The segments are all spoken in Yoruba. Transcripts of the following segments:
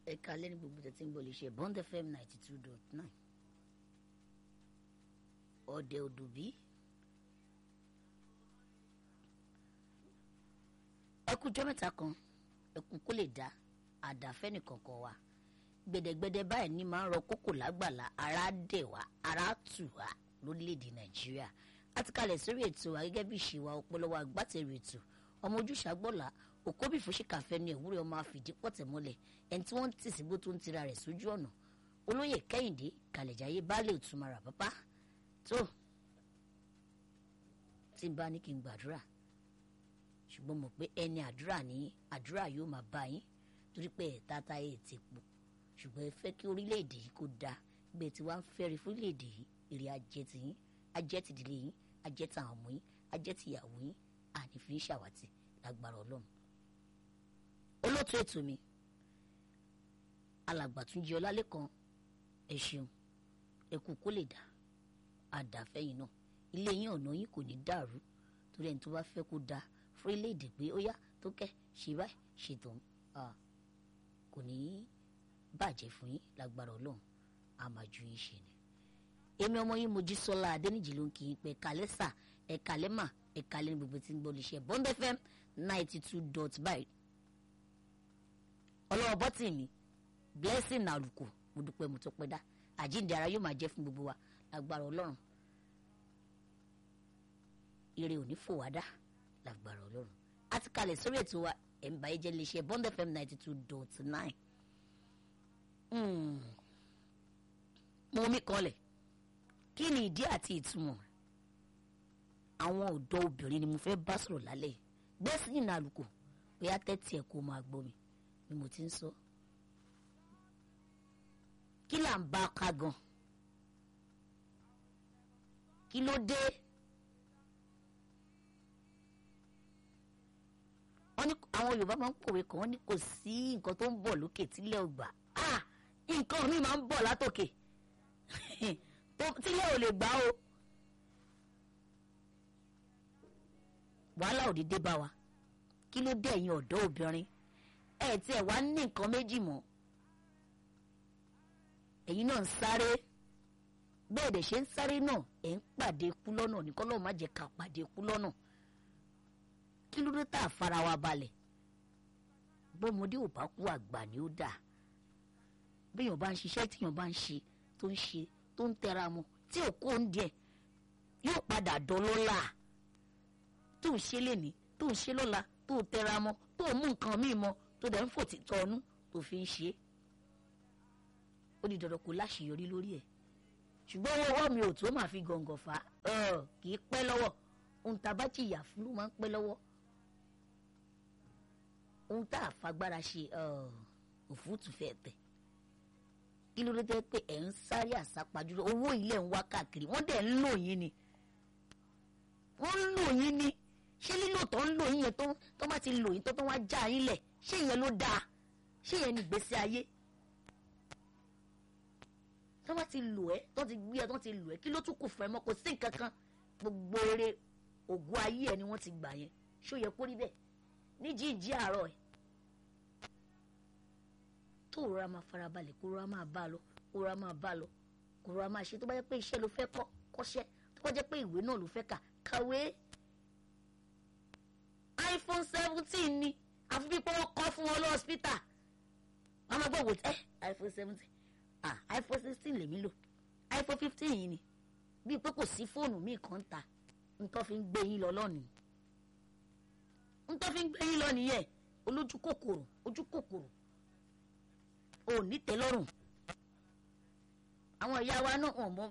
ẹ̀ka lẹ́ni gbogbo tẹ̀tí ń bọ̀ lè ṣe bond fm ninety two dot nine ọ̀dẹ̀ òdùbí ẹkú jọ́ mẹ́ta kan ẹkú kó lè dá àdáfẹ́ nìkankan wa gbẹdẹgbẹdẹ báyìí ní máa ń rọ kókò lágbàlá ara dẹ̀ wá ara tù wá lórílẹ̀‐èdè nàìjíríà a ti kalẹ̀ sórí ètò wa gẹ́gẹ́ bí ìṣèwà ọpọlọwà agbátẹrù ètò ọmọ ojúṣàgbọ́là òkóbì fúnṣìkàfẹ́ ní ìwúrẹ́ ọmọ àfìdí pọ̀tẹ̀ mọ́lẹ̀ ẹni tí wọ́n ń tì síbó tó ń tira rẹ̀ sójú ọ̀nà olóyè kẹ́hìndé kàlẹ̀jáyé baálé òtúmọ̀rà bàbá tó tí n bá ní kí n gbàdúrà ṣùgbọ́n mọ̀ pé ẹni àdúrà ní àdúrà yóò máa bá yín torí pé ẹ̀ tata ẹ̀ ti pọ̀ ṣùgbọ́n ẹ fẹ́ kí orílẹ̀-èdè yìí kó dáa gbé tí wàá ń fẹ́rí fún orílẹ̀-èdè yìí èrè ajẹ́ ti yín ajẹ́ ti ìdílé yín ajẹ́ ti àwọn ọmọ yín ajẹ́ ti ìyàwó yín àní fi ń ṣàwátì lágbára ọlọ́run. olóòtú ètò mi alàgbàtúnjì ọlálẹ́kan ẹ ṣeun ẹ kú kó lè dá àdàfẹ́yìn náà ilé yín ọ̀nà yín kò ní dàrú torí ẹni tó bá fẹ́ kó dáa fún orílẹ̀-èdè pé ó yá tó kẹ́ ṣe báyìí ṣètò kò ní í bàjẹ́ fún yín lágbára ọlọ́run a máa ju yín ṣe ni. èmi ọmọ yín Mojísọ́lá Adéníjì ló ń kí yín pé ẹ̀kálẹ́ sà ẹ̀kálẹ́ mà ẹ̀kálẹ́ ní gbogbo tí ń gbọ́ lè ṣe Bond FM ninety two dot by. ọlọ́wọ́ bọ́tì mi blessing àlùkò mo dúpẹ́ mo tó pẹ́ dá àjíǹde ara yóò máa jẹ́ fún gbogbo wa lágbára ọlọ́run ire òní fò wá dá lágbára ọlọ́run a ti kalẹ̀ sórí ètò wa ẹ̀ ń bá yé jẹ́ lè ṣe Bond FM ninety two dot nine mo mi kanlẹ̀ kí ni ìdí àti ìtumọ̀ àwọn ọ̀dọ́ obìnrin ni mo fẹ́ bá sọ̀rọ̀ lálẹ́ yìí gbẹ́sì nínú àlùkò bóyá tẹ́tí ẹ̀ kó máa gbọ́ mi bí mo ti ń sọ. kí là ń bá a ká gan kí ló dé wọ́n ní àwọn Yorùbá máa ń pòwe kan wọ́n ní kò sí nǹkan tó ń bọ̀ lókè tílẹ̀ ò gbà ah nǹkan mi máa ń bọ̀ látòkè tílẹ̀ ò lè gbà o wàhálà òde dé bá wa kí ló dé ẹ̀yin ọ̀dọ́ obìnrin ẹ̀ tí ẹ̀ wá ní nǹkan méjì mọ́ ẹ̀yin náà ń sáré bẹ́ẹ̀ dẹ̀ ṣe ń sáré náà ẹ̀ ń pàdé ikú lọ́nà ní kọ́lọ́ má jẹ́ ká pàdé ikú lọ́nà kí ló dé tá a fara wa balẹ̀ bọ́mọdé ò bá kú àgbà ni ó dáa béèyàn bá ń ṣiṣẹ́ tíyàn bá ń ṣe tó ń ṣe tó ń tẹra mọ́ tí ò kó ń díẹ̀ yóò padà dọlọ́lá tó ń ṣe léni tó ń ṣe lọ́la tó tẹra mọ́ tó mú nǹkan míì mọ́ tó dẹ̀ ń fò títọ́ ọnú tó fi ń ṣe ó di dandan kó láṣeyọrí lórí ẹ̀ ṣùgbọ́n owó ọwọ́ mi ò tó máa fi gàngàn fà á kì í pẹ́ lọ́wọ́ ohun tá a bá jìyà fún ló máa ń pẹ́ lọ́wọ́ ohun tá a fagbára ṣe òfúùtù fẹ́ tẹ̀ kí ló dé tẹ́ pé ẹ̀ ń sáré àsápajúdé owó ilé ń wá káàkiri wọ́n dẹ̀ ń lò yín ni wọ́n ń lò yín ni ṣé lílò tó ń lò yín yẹn tó tó bá ti lò yín tó tó wá já yín lẹ̀ ṣé ìyẹn ló dáa ṣé ìyẹn ní ìgbésí ayé tó bá ti lò ẹ́ tó ti gbé ẹ tó ti lò ẹ́ kí ló tún kù fún ẹ mọ́ kò sí nǹkan kan gbogbo eré ògùn ayé ẹ ni wọ́n ti gbà yẹn ṣó yẹ kó rí bẹ́ẹ̀ ní jíjí àárọ̀ ẹ̀ tó rọra máa farabalẹ̀ kó rọra máa bá a lọ kó rọra máa bá a lọ kó rọra máa ṣe tó bá jẹ́ pé iṣẹ́ ló fẹ́ kọ́ kọ́ṣẹ́ tó bá jẹ́ pé ìwé náà ló fẹ́ kà kàwé. iPhone seventeen ni àfi bí pé wọ́n kọ́ fún wọn lọ́ọ́sítà wọ́n máa gbọ́ wò ẹ́ iPhone seventeen ah iPhone sixteen lèmi lò iPhone fifteen yìí ni bíi pé kò sí fóònù míì kan ta ntọ́ fi ń gbé yín lọ lọ́nìí ntọ́ fi ń gbé yín lọ nìyẹn olójú kòkòrò ojú kòkòrò ò ní tẹ́lọ́rùn àwọn ìyá wa náà hàn mọ́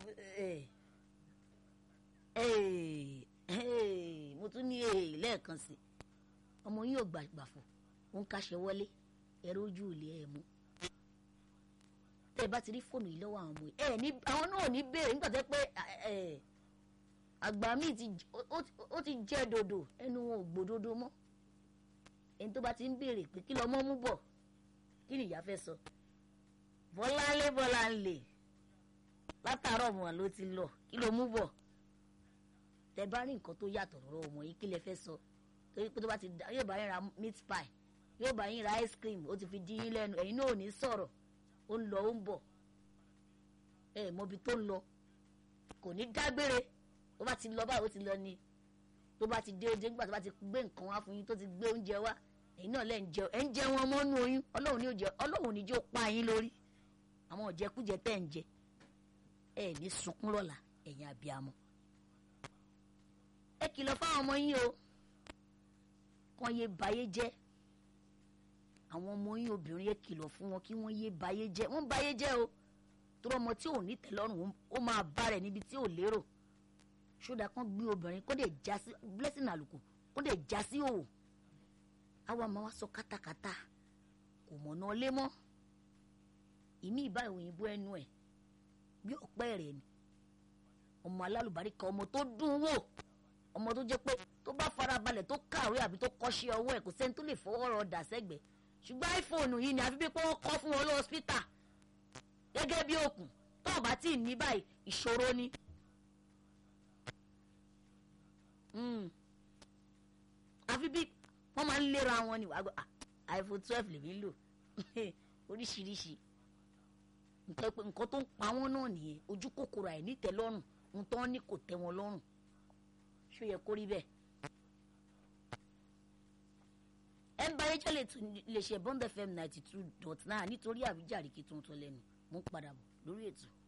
mo tún ní lẹ́ẹ̀kan sí ọmọ yín ò gbàgbàfọ̀ ó ń kaṣẹ wọlé ẹ̀rọ ojú ò lè ẹ̀ mú tẹ́ ẹ bá ti rí fóònù yìí lọ́wọ́ àwọn ọmọ yìí ẹ̀ ní àwọn náà ò ní béèrè nígbà tó pé àgbà míì ó ti jẹ́ dòdò ẹnu wọn ò gbòdodo mọ́ ẹni tó bá ti ń béèrè pé kí lọ́mọ mú bọ̀ kí ni ìyá fẹ́ sọ bọ́láńlé bọ́láńlé látàárọ̀ mọ̀ ló ti lọ kí ló mú bọ̀ tẹ bá rí nǹkan tó yàtọ̀ lọ́rọ̀ ọmọ yìí kí lẹ fẹ́ sọ torí pé tó bá ti dá yóò bá yẹn ra meat pie yóò bá yín ra ice cream ó ti fi dín yín lẹ́nu ẹ̀yin náà ò ní sọ̀rọ̀ ó ń lọ ó ń bọ̀ ẹ mọbi tó ń lọ kò ní dágbére ó bá ti lọ báyìí ó ti lọ ni tó bá ti dé oúnjẹ nígbà tó bá ti gbé nǹkan wá fún yín tó ti gbé oúnjẹ wá ẹ̀yin náà lẹ́ ń jẹ ẹ̀ ń jẹ wọn mọ́nú oyún ọlọ́run ní òjẹ ọlọ́run ní jó pa yín lórí àwọn ọ̀jẹkújẹ tẹ̀ ń jẹ ẹ ní sunkún lọ́la ẹ̀yin abiyamọ ẹ kìlọ̀ fáwọn ọmọ yín o kàn yé bayé jẹ́ àwọn ọmọ yín obìnrin yẹ kìlọ̀ fún wọn kí wọ́n yé bayé jẹ́ wọ́n bayé jẹ́ o torí ọmọ tí ò ní tẹ́lọ́rùn ó máa bá rẹ̀ níbi tí ò lérò ṣódà kan gbé obìnrin kó dẹ̀ já sí blessing àlùkò kó dẹ̀ já sí òwò àwa máa wá sọ kátàkátà kò mọ̀nà lé mọ́ ìmí ìbá òyìnbó ẹnu ẹ̀ bí ọ̀pẹ́ rẹ̀ ni ọmọ alálùbáríkà ọmọ tó dùn wò ọmọ tó jẹ́ pé tó bá farabalẹ̀ tó kàwé àbí tó kọ́ṣẹ́ ọwọ́ ẹ̀ kò sẹ́ni tó lè fọwọ́ rọ dà sẹ́gbẹ̀ẹ́ ṣùgbọ́n iphone yìí ni àfi bí pé wọ́n kọ́ fún wọn lọ hospital gẹ́gẹ́ bí òkun tó o bá tí ì ní báyìí ìṣòro ni. àfi bí wọ́n máa ń lera wọn ni iphone twelve lèmi ń lò oríṣiríṣi nǹkan tó ń pa wọ́n náà nìyẹn ojú kòkòrò àìnítẹ́lọ́rùn nǹkan ní kò tẹ́ wọn lọ́rùn ṣó yẹ kó rí bẹ́ẹ̀. ẹ ń bá yẹn jẹ́ lè ṣe bond fm ninety two dot nine nítorí àwíjàre kí tuntun lẹ́nu mú padà bọ̀ lórí ètò.